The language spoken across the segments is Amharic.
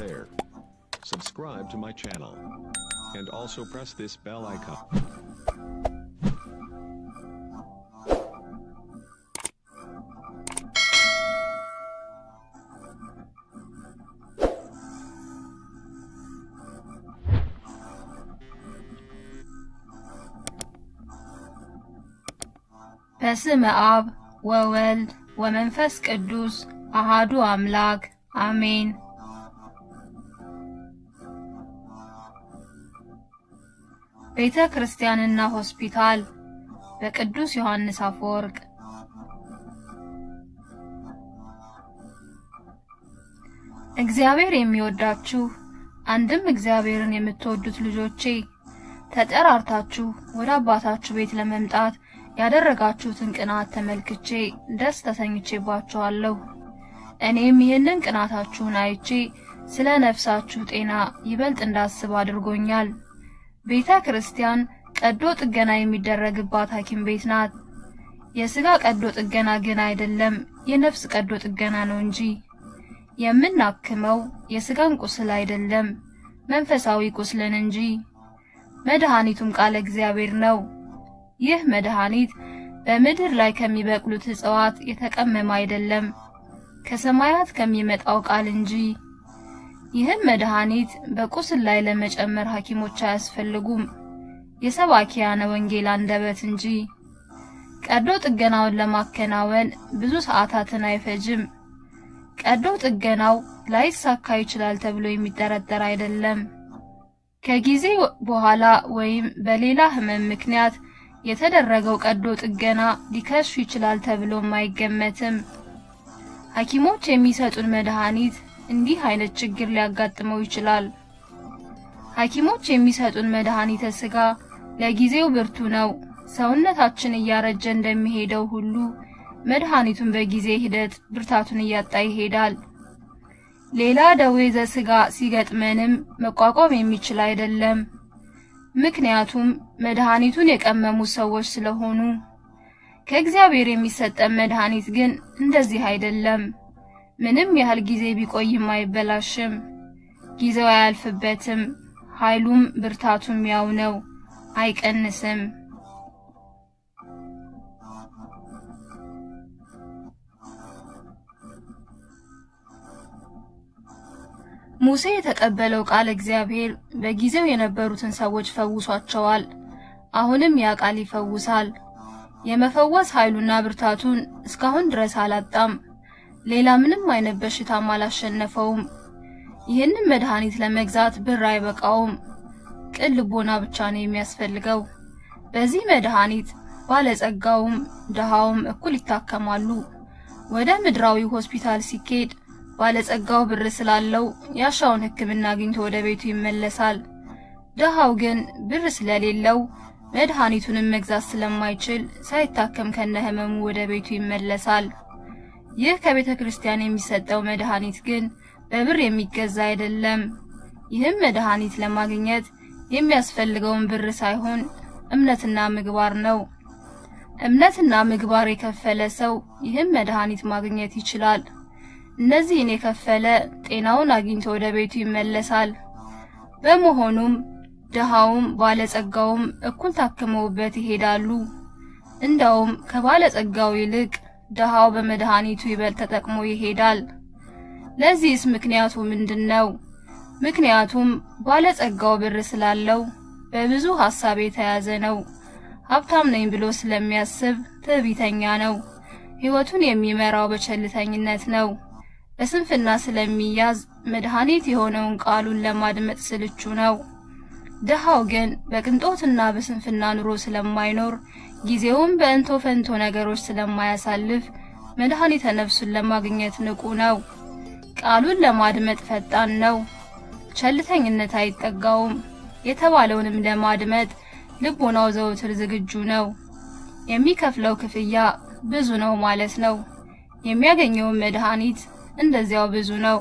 there. Subscribe to my channel. And also press this bell icon. በስመ አብ ወወልድ ወመንፈስ ቅዱስ አሃዱ አምላክ አሜን። ቤተ ክርስቲያንና ሆስፒታል በቅዱስ ዮሐንስ አፈወርቅ። እግዚአብሔር የሚወዳችሁ አንድም እግዚአብሔርን የምትወዱት ልጆቼ ተጠራርታችሁ ወደ አባታችሁ ቤት ለመምጣት ያደረጋችሁትን ቅናት ተመልክቼ ደስ ተሰኝቼባችኋለሁ። እኔም ይህንን ቅናታችሁን አይቼ ስለ ነፍሳችሁ ጤና ይበልጥ እንዳስብ አድርጎኛል። ቤተ ክርስቲያን ቀዶ ጥገና የሚደረግባት ሐኪም ቤት ናት። የሥጋ ቀዶ ጥገና ግን አይደለም፣ የነፍስ ቀዶ ጥገና ነው እንጂ። የምናክመው የሥጋን ቁስል አይደለም፣ መንፈሳዊ ቁስልን እንጂ። መድኃኒቱም ቃለ እግዚአብሔር ነው። ይህ መድኃኒት በምድር ላይ ከሚበቅሉት እጽዋት የተቀመመ አይደለም፣ ከሰማያት ከሚመጣው ቃል እንጂ። ይህም መድኃኒት በቁስል ላይ ለመጨመር ሐኪሞች አያስፈልጉም፣ የሰባኪያነ ወንጌል አንደበት እንጂ። ቀዶ ጥገናውን ለማከናወን ብዙ ሰዓታትን አይፈጅም። ቀዶ ጥገናው ላይሳካ ይችላል ተብሎ የሚጠረጠር አይደለም። ከጊዜ በኋላ ወይም በሌላ ህመም ምክንያት የተደረገው ቀዶ ጥገና ሊከሱ ይችላል ተብሎም አይገመትም። ሐኪሞች የሚሰጡን መድኃኒት እንዲህ አይነት ችግር ሊያጋጥመው ይችላል። ሐኪሞች የሚሰጡን መድኃኒተ ሥጋ ለጊዜው ብርቱ ነው። ሰውነታችን እያረጀ እንደሚሄደው ሁሉ መድኃኒቱን በጊዜ ሂደት ብርታቱን እያጣ ይሄዳል። ሌላ ደዌ ዘሥጋ ሲገጥመንም መቋቋም የሚችል አይደለም። ምክንያቱም መድኃኒቱን የቀመሙ ሰዎች ስለሆኑ። ከእግዚአብሔር የሚሰጠን መድኃኒት ግን እንደዚህ አይደለም። ምንም ያህል ጊዜ ቢቆይም አይበላሽም፣ ጊዜው አያልፍበትም። ኃይሉም ብርታቱም ያው ነው፣ አይቀንስም። ሙሴ የተቀበለው ቃል እግዚአብሔር በጊዜው የነበሩትን ሰዎች ፈውሷቸዋል። አሁንም ያ ቃል ይፈውሳል። የመፈወስ ኃይሉና ብርታቱን እስካሁን ድረስ አላጣም። ሌላ ምንም አይነት በሽታም አላሸነፈውም። ይህንን መድኃኒት ለመግዛት ብር አይበቃውም። ቅን ልቦና ብቻ ነው የሚያስፈልገው። በዚህ መድኃኒት ባለጸጋውም ድሃውም እኩል ይታከማሉ። ወደ ምድራዊ ሆስፒታል ሲኬድ ባለጸጋው ብር ስላለው ያሻውን ሕክምና አግኝቶ ወደ ቤቱ ይመለሳል። ድሃው ግን ብር ስለሌለው መድኃኒቱንም መግዛት ስለማይችል ሳይታከም ከነህመሙ ወደ ቤቱ ይመለሳል። ይህ ከቤተ ክርስቲያን የሚሰጠው መድኃኒት ግን በብር የሚገዛ አይደለም። ይህም መድኃኒት ለማግኘት የሚያስፈልገውን ብር ሳይሆን እምነትና ምግባር ነው። እምነትና ምግባር የከፈለ ሰው ይህም መድኃኒት ማግኘት ይችላል። እነዚህን የከፈለ ጤናውን አግኝቶ ወደ ቤቱ ይመለሳል። በመሆኑም ድሃውም ባለጸጋውም እኩል ታክመውበት ይሄዳሉ። እንደውም ከባለጸጋው ይልቅ ድሃው በመድኃኒቱ ይበልጥ ተጠቅሞ ይሄዳል። ለዚህስ ምክንያቱ ምንድነው? ምክንያቱም ባለጸጋው ብር ስላለው በብዙ ሐሳብ የተያዘ ነው። ሀብታም ነኝ ብሎ ስለሚያስብ ትዕቢተኛ ነው። ሕይወቱን የሚመራው በቸልተኝነት ነው። በስንፍና ስለሚያዝ መድኃኒት የሆነውን ቃሉን ለማድመጥ ስልቹ ነው። ድሃው ግን በቅንጦትና በስንፍና ኑሮ ስለማይኖር ጊዜውን በእንቶ ፈንቶ ነገሮች ስለማያሳልፍ መድኃኒተ ነፍሱን ለማግኘት ንቁ ነው። ቃሉን ለማድመጥ ፈጣን ነው። ቸልተኝነት አይጠጋውም። የተባለውንም ለማድመጥ ልቦናው ዘውትር ዝግጁ ነው። የሚከፍለው ክፍያ ብዙ ነው ማለት ነው። የሚያገኘውን መድኃኒት እንደዚያው ብዙ ነው።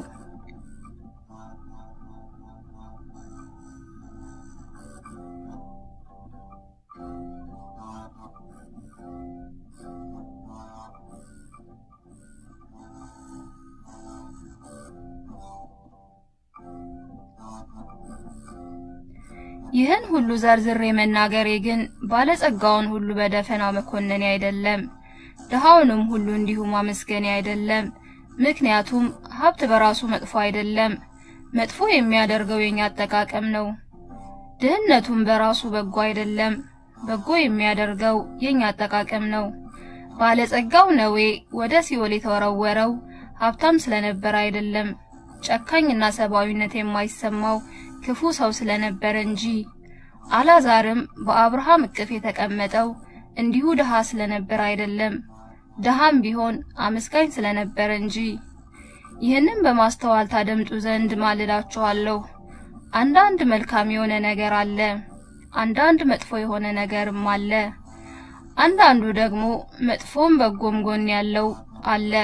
ይህን ሁሉ ዘርዝሬ መናገሬ ግን ባለጸጋውን ሁሉ በደፈናው መኮነኔ አይደለም፣ ድሃውንም ሁሉ እንዲሁ ማመስገኔ አይደለም። ምክንያቱም ሀብት በራሱ መጥፎ አይደለም፣ መጥፎ የሚያደርገው የኛ አጠቃቀም ነው። ድህነቱም በራሱ በጎ አይደለም፣ በጎ የሚያደርገው የኛ አጠቃቀም ነው። ባለጸጋው ነዌ ወደ ሲኦል የተወረወረው ሀብታም ስለነበረ አይደለም፣ ጨካኝና ሰብአዊነት የማይሰማው ክፉ ሰው ስለነበረ እንጂ። አላዛርም በአብርሃም እቅፍ የተቀመጠው እንዲሁ ድሃ ስለነበረ አይደለም፣ ድሃም ቢሆን አመስጋኝ ስለነበረ እንጂ። ይህንን በማስተዋል ታደምጡ ዘንድ ማልላችኋለሁ። አንዳንድ መልካም የሆነ ነገር አለ፣ አንዳንድ መጥፎ የሆነ ነገርም አለ። አንዳንዱ ደግሞ መጥፎም በጎም ጎን ያለው አለ።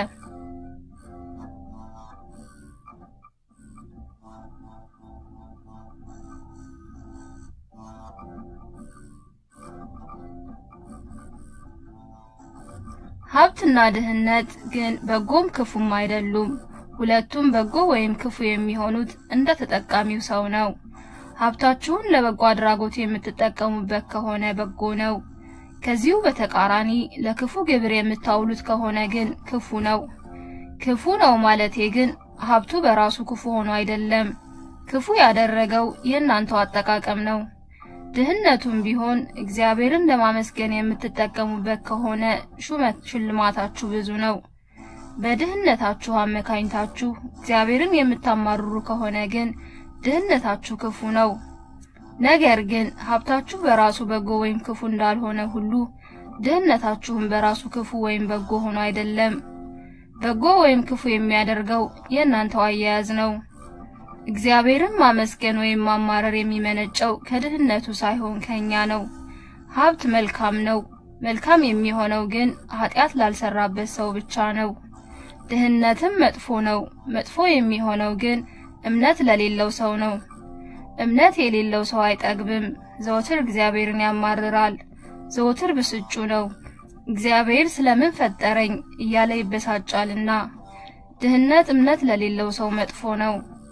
ሀብትና ድህነት ግን በጎም ክፉም አይደሉም። ሁለቱም በጎ ወይም ክፉ የሚሆኑት እንደ ተጠቃሚው ሰው ነው። ሀብታችሁን ለበጎ አድራጎት የምትጠቀሙበት ከሆነ በጎ ነው። ከዚሁ በተቃራኒ ለክፉ ግብር የምታውሉት ከሆነ ግን ክፉ ነው። ክፉ ነው ማለቴ ግን ሀብቱ በራሱ ክፉ ሆኖ አይደለም። ክፉ ያደረገው የእናንተው አጠቃቀም ነው። ድህነቱም ቢሆን እግዚአብሔርን ለማመስገን የምትጠቀሙበት ከሆነ ሹመት ሽልማታችሁ ብዙ ነው። በድህነታችሁ አመካኝታችሁ እግዚአብሔርን የምታማርሩ ከሆነ ግን ድህነታችሁ ክፉ ነው። ነገር ግን ሀብታችሁ በራሱ በጎ ወይም ክፉ እንዳልሆነ ሁሉ ድህነታችሁም በራሱ ክፉ ወይም በጎ ሆኖ አይደለም። በጎ ወይም ክፉ የሚያደርገው የእናንተው አያያዝ ነው። እግዚአብሔርን ማመስገን ወይም ማማረር የሚመነጨው ከድህነቱ ሳይሆን ከኛ ነው። ሀብት መልካም ነው። መልካም የሚሆነው ግን ኃጢአት ላልሰራበት ሰው ብቻ ነው። ድህነትም መጥፎ ነው። መጥፎ የሚሆነው ግን እምነት ለሌለው ሰው ነው። እምነት የሌለው ሰው አይጠግብም፣ ዘወትር እግዚአብሔርን ያማርራል። ዘወትር ብስጩ ነው፣ እግዚአብሔር ስለምን ፈጠረኝ እያለ ይበሳጫልና። ድህነት እምነት ለሌለው ሰው መጥፎ ነው።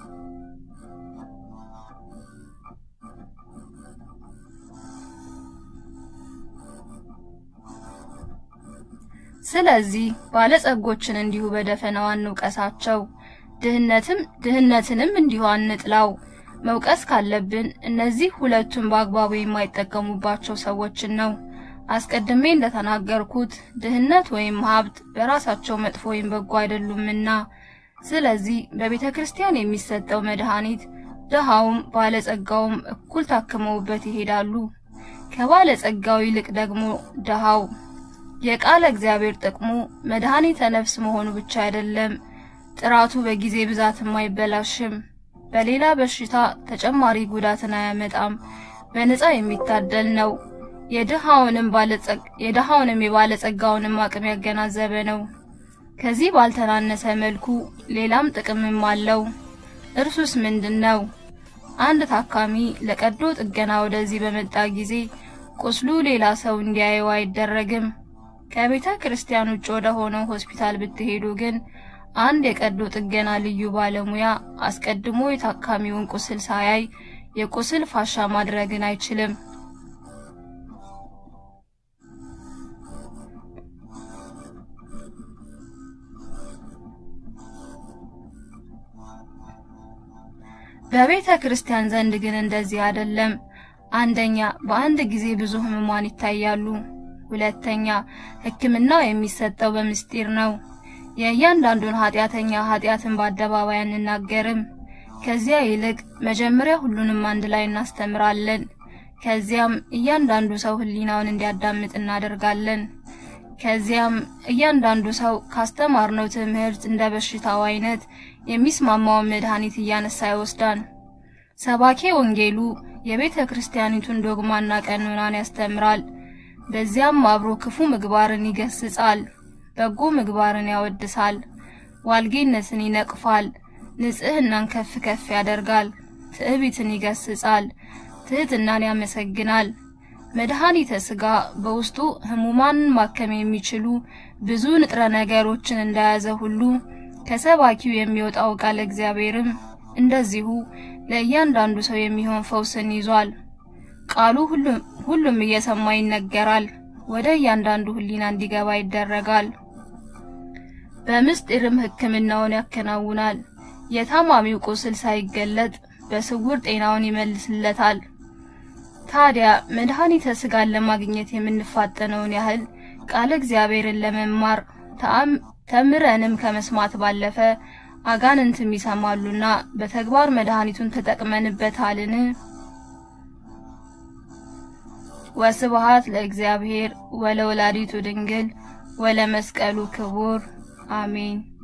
ስለዚህ ባለጸጎችን እንዲሁ በደፈናው አንውቀሳቸው፣ ድህነትም ድህነትንም እንዲሁ አንጥላው። መውቀስ ካለብን እነዚህ ሁለቱን በአግባቡ የማይጠቀሙባቸው ሰዎችን ነው። አስቀድሜ እንደተናገርኩት ድህነት ወይም ሀብት በራሳቸው መጥፎ ወይም በጎ አይደሉምና። ስለዚህ በቤተ ክርስቲያን የሚሰጠው መድኃኒት ድሃውም ባለጸጋውም እኩል ታክመውበት ይሄዳሉ። ከባለጸጋው ይልቅ ደግሞ ድሃው የቃለ እግዚአብሔር ጥቅሙ መድኃኒተ ነፍስ መሆኑ ብቻ አይደለም፣ ጥራቱ በጊዜ ብዛትም አይበላሽም። በሌላ በሽታ ተጨማሪ ጉዳትን አያመጣም። በነፃ የሚታደል ነው። የድሃውንም ባለጸግ የድሃውንም የባለጸጋውንም አቅም ያገናዘበ ነው። ከዚህ ባልተናነሰ መልኩ ሌላም ጥቅምም አለው። እርሱስ ምንድን ነው? አንድ ታካሚ ለቀዶ ጥገና ወደዚህ በመጣ ጊዜ ቁስሉ ሌላ ሰው እንዲያየው አይደረግም። ከቤተ ክርስቲያን ውጭ ወደ ሆነው ሆስፒታል ብትሄዱ ግን አንድ የቀዶ ጥገና ልዩ ባለሙያ አስቀድሞ የታካሚውን ቁስል ሳያይ የቁስል ፋሻ ማድረግን አይችልም። በቤተ ክርስቲያን ዘንድ ግን እንደዚህ አይደለም። አንደኛ በአንድ ጊዜ ብዙ ህሙማን ይታያሉ። ሁለተኛ ሕክምናው የሚሰጠው በምስጢር ነው። የእያንዳንዱን ኃጢአተኛ ኃጢአትን በአደባባይ አንናገርም። ከዚያ ይልቅ መጀመሪያ ሁሉንም አንድ ላይ እናስተምራለን። ከዚያም እያንዳንዱ ሰው ህሊናውን እንዲያዳምጥ እናደርጋለን። ከዚያም እያንዳንዱ ሰው ካስተማርነው ትምህርት እንደ በሽታው አይነት የሚስማማውን መድኃኒት እያነሳ ይወስዳል። ሰባኬ ወንጌሉ የቤተ ክርስቲያኒቱን ዶግማና ቀኖናን ያስተምራል። በዚያም አብሮ ክፉ ምግባርን ይገስጻል፣ በጎ ምግባርን ያወድሳል፣ ዋልጌነትን ይነቅፋል፣ ንጽህናን ከፍ ከፍ ያደርጋል፣ ትዕቢትን ይገስጻል፣ ትህትናን ያመሰግናል። መድኃኒተ ሥጋ በውስጡ ህሙማንን ማከም የሚችሉ ብዙ ንጥረ ነገሮችን እንደያዘ ሁሉ ከሰባኪው የሚወጣው ቃል እግዚአብሔርም እንደዚሁ ለእያንዳንዱ ሰው የሚሆን ፈውስን ይዟል። ቃሉ ሁሉም ሁሉም እየሰማ ይነገራል፣ ወደ እያንዳንዱ ሕሊና እንዲገባ ይደረጋል። በምስጢርም ሕክምናውን ያከናውናል። የታማሚው ቁስል ሳይገለጥ በስውር ጤናውን ይመልስለታል። ታዲያ መድኃኒተ ሥጋን ለማግኘት የምንፋጠነውን ያህል ቃለ እግዚአብሔርን ለመማር ተምረንም ከመስማት ባለፈ አጋንንትም ይሰማሉና በተግባር መድኃኒቱን ተጠቅመንበታልን? ወስብሐት ለእግዚአብሔር ወለወላዲቱ ድንግል ወለመስቀሉ ክቡር አሜን።